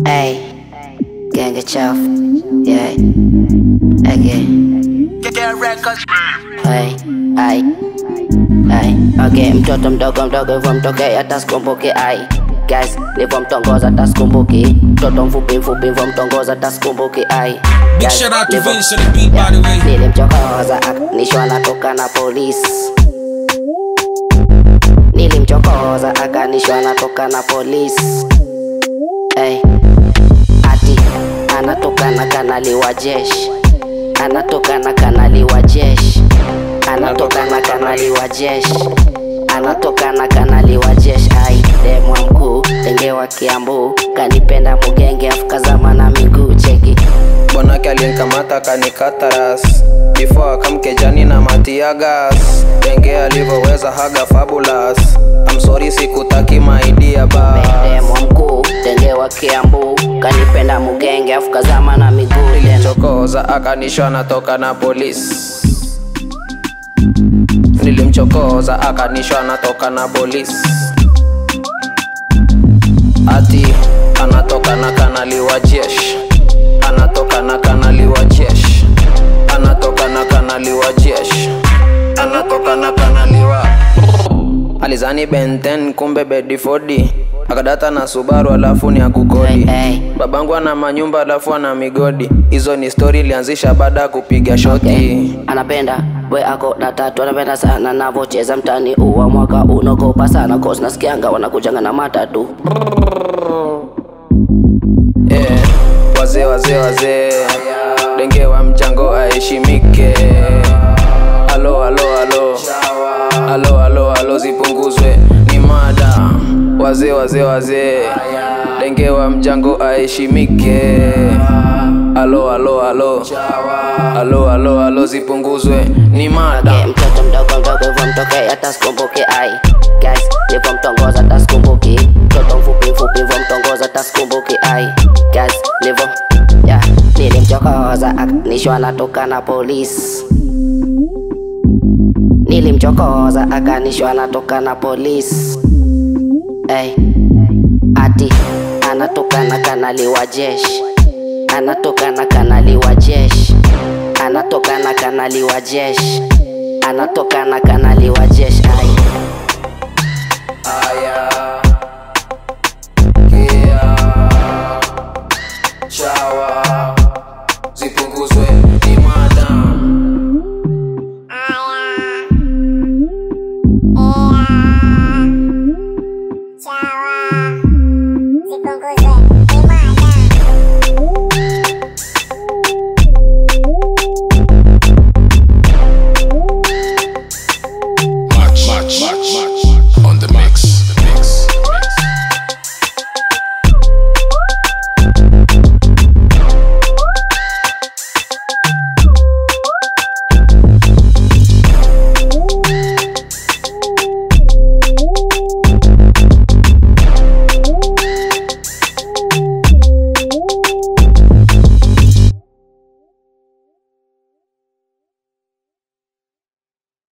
Ey, genge chafu yeah. Again. Hey, ai, ai, okay, mtoto mdogo mdogo hivyo mtoke hata sikumbuki ai Guys, nivyo mtongoza hata sikumbuki mtoto mfupi mfupi hivyo mtongoza hata sikumbuki ai Big Guys, shout out to nivyo- Vince on the beat, by the way. Nilimchokoza akanishwa natoka na polisi Nilimchokoza akanishwa natoka na polisi hey. Ati anatoka na kanali wa jeshi Anatoka na kanali wa jeshi Anatoka na kanali wa jeshi Anatoka na kanali wa jeshi ai demwa mkuu tenge wa Kiambu kanipenda mugenge afukazama na miguu cheki bwanake alinkamata kanikata ras before akamkejani na matiagas denge alivyoweza haga fabulous I'm sorry sikutaki maidia ba Demwa mkuu tenge wa Kiambu kanipenda mugenge afukazama na miguu tena chokoza akanishwa natoka na polisi nilimchokoza akanishwa natoka na polisi ati anatoka na kanali wa jeshi anatoka na kanali wa jeshi anatoka na kanali wa jeshi anatoka na kanali wa alizani benten kumbe bedifodi akadata na subaru alafu ni akukodi Hey, hey. babangu ana manyumba alafu ana migodi hizo ni stori ilianzisha baada ya kupiga shoti Okay. anapenda we ako na tatu anapenda sana navocheza mtani uwa mwaka unogopa sana cause nasikianga wanakujanga na matatu Eh, wazee wazee wazee denge wa mchango aheshimike alo alo alo alo alo alo zipunguzwe ni mada wazee wazee wazee denge wa mchango aheshimike alo alo alo alo alo alo zipunguzwe ni mada okay, mtoto mdogo mdogo hivyo mtoke hata sikumbuki ai guys hivyo mtongoza hata sikumbuki mtoto mfupi mfupi hivyo mtongoza hata sikumbuki ai guys hivyo yeah. nilimchokoza akanishwa natoka na polisi nilimchokoza akanishwa natoka na polisi hey. ati anatoka na kanali wa jeshi anatoka na kanali wa jeshi anatoka na kanali wa jeshi anatoka na kanali wa jeshi ai